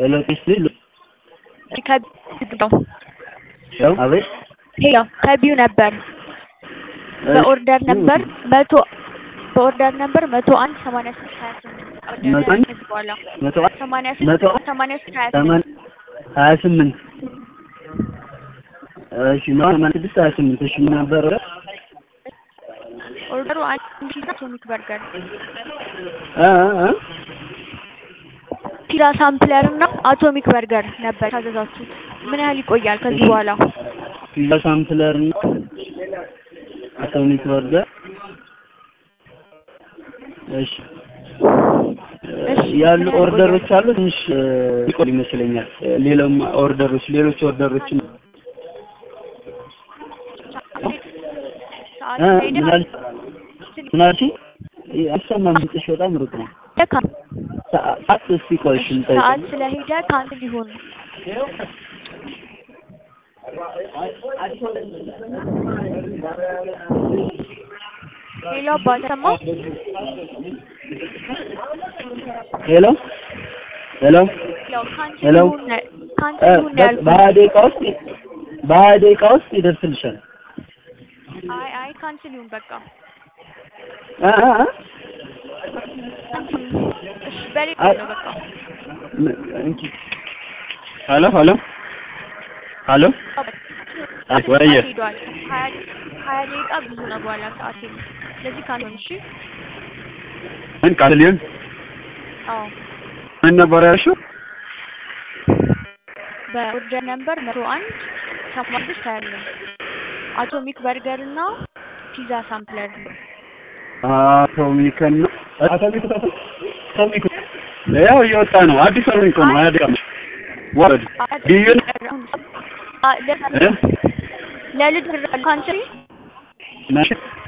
ሄሎ ፒስል ከቢው ነው ያው አቤት ሄሎ ከቢው ነበር በኦርደር ነበር መቶ በኦርደር ነበር መቶ አንድ ሰማንያ ስድስት ሀያ ስምንት መቶ አንድ ከዚህ በኋላ መቶ አንድ ሰማንያ መቶ ስድስት ሰማንያ ስድስት ሀያ ስምንት ሰማን ሀያ ስምንት እሺ ነው ሰማንያ ስድስት ሀያ ስምንት እሺ ምን ነበር ኦርደሩ አንድ ፒዛ አቶሚክ በርገር እ እ ፒዛ ሳምፕለር እና አቶሚክ በርገር ነበር ታዘዛችሁት። ምን ያህል ይቆያል ከዚህ በኋላ? ፒዛ ሳምፕለር እና አቶሚክ በርገር እሺ እሺ፣ ያሉ ምን ያህል ኦርደሮች አሉ ትንሽ ይቆይ ይመስለኛል ሌላም ኦርደሮች ሌሎች ኦርደሮችን ሰዓት እ ሄደ ምን አልሽ ምን አልሽ አይሰማም ድምፅሽ በጣም ሩቅ ነው ሰዓት እስኪ ቆይ እሺ እንጠይቅ ሰዓት ስለሄደ ካንስል ይሁን። ሄሎ አባት ሰማው ሄሎ ሄሎ ያው ካንስል ሄሎ። ይሁን ካንስል ይሁን ነው ያልኩት። በሀያ ደቂቃ ውስጥ በሀያ ደቂቃ ውስጥ ይደርስልሻል አይ አይ ካንስል ይሁን በቃ እ እ እ ካንስል እሺ በሌላ ነው በቃ ም- እንቺ ሄሎ ሄሎ ሄሎ አይ ወረየ ሰዓት ሄዷል። ሀያ ሀያ ደቂቃ ብዙ ነው በኋላ ሰዓት የለም። ስለዚህ ካንስል እሺ። ምን ቃል ሊሆን አዎ ምን ነበር ያልሽው? በኦርደር ነምበር መቶ አንድ ሰማንያ ስድስት ሀያ አምስት አቶሚክ በርገር እና ፒዛ ሳምፕለር አቶሚክ እና አቶሚክ አቶሚክ ያው እየወጣ ነው። አዲስ አቶሚክ ነው። ሀያ ደቂቃ ነው። ወረድ ቢዩን እ ለልድ ካንትሪ ነሽ